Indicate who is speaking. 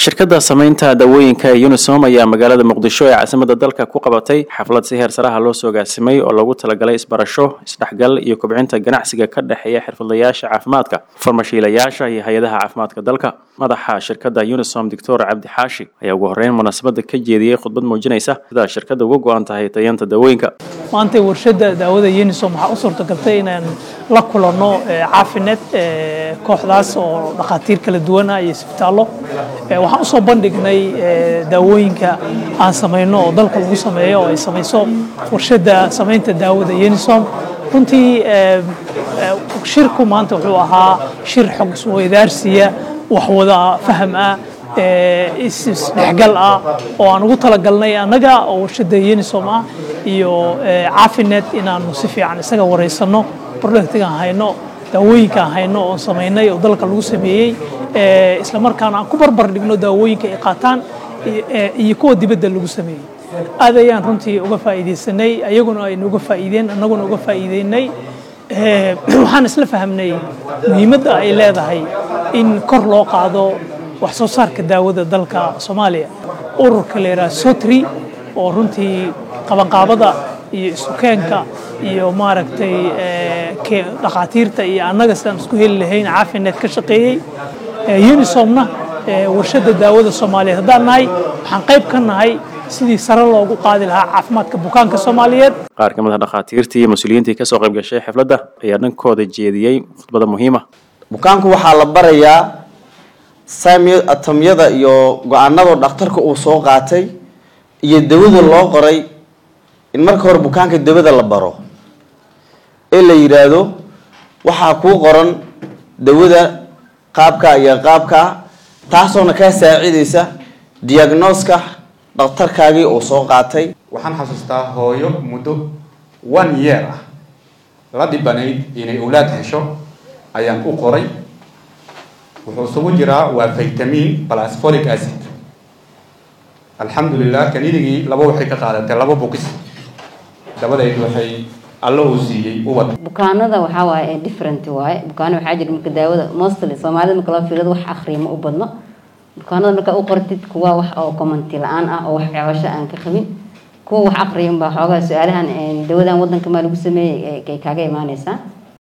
Speaker 1: shirkadda samaynta dawooyinka ee unisom ayaa magaalada muqdisho ee caasimada dalka ku qabatay xaflad si heer saraha loo soo gaasimay oo loogu talagalay isbarasho isdhexgal iyo kobcinta ganacsiga ka dhexeeya xirfadlayaasha caafimaadka farmashiilayaasha iyo hay-adaha caafimaadka dalka madaxa shirkadda unisom doctor cabdi xaashi ayaa ugu horreyn munaasabada ka jeediyey khudbad muujinaysa sida shirkadda uga go-an tahay tayanta dawooyinka
Speaker 2: maanta warshadda daawada unisom waxaa u suurtagaltay inaan la kulanno caafineed kooxdaas oo dhakhaatiir kala duwan ah iyo isbitaallo waxaan usoo bandhignay daawooyinka aan samayno oo dalka lagu sameeyo oo ay samayso warshadda samaynta daawada unisom runtii shirku maanta wuxuu ahaa shir xog isweydaarsiya waxwada faham ah isdhexgal ah oo aan ugu talagalnay annaga oo warshadda unisom ah iyo caafinet inaanu si fiican isaga wareysano productigaan hayno daawooyinkaan hayno oon samaynay oo dalka lagu sameeyey isla markaana aan ku barbar dhigno daawooyinka ay qaataan iyo kuwa dibadda lagu sameeyey aad ayaan runtii uga faa'iidaysanay ayaguna aynu uga faa'iideen annaguna uga faa'iideynay waxaan isla fahamnay muhiimadda ay leedahay in kor loo qaado wax soo saarka daawada dalka soomaaliya ururka la yidhaha sotri oo runtii qabanqaabada iyo isukeenka iyo maaragtay dhakhaatiirta iyo annaga sidaan isku heli lahayn caafineed ka shaqeeyey unisomna warshadda daawada soomaaliyeed haddaan nahay waxaan qayb ka nahay sidii sare loogu qaadi lahaa caafimaadka bukaanka soomaaliyeed
Speaker 1: qaar ka mid a dhakhaatiirtii iyo mas-uuliyiintii kasoo qayb gashay xafladda ayaa dhankooda jeediyey khudbada muhiima
Speaker 3: bukaanku waxaa la barayaa atamyada iyo go-aanada dhakhtarka uu soo qaatay iyo dawada loo qoray in marka hore bukaanka dawada la baro ee la yidhaahdo waxaa kuu qoran dawada qaabka iyo qaabka taasoona kaa saacidaysa diagnoska dhakhtarkaagii uu soo qaatay
Speaker 4: waxaan xasuustaa hooyo muddo one year ah la dhibanayd inay owlaad hesho ayaan u qoray wuxuu isugu jiraa waa vitamin plus folic acid alxamdulilah kanidigii laba waxay ka qaadatay laba bukis dabadeed waxay alla uu siiyey ubad
Speaker 5: bukaanada waxaa waaye different waaye bukaano waxaa jira marka daawada mostly soomaalida marka loo fiirado wax akhriya ma u badno bukaanada marka u qortid kuwa wax oo commenti la-aan ah oo wax ceebasho aan ka qabin kuwa wax akhriya unbaa xoogaa su-aalahan dawadan wadanka maa lagu sameeyey ay kaaga imaaneysaa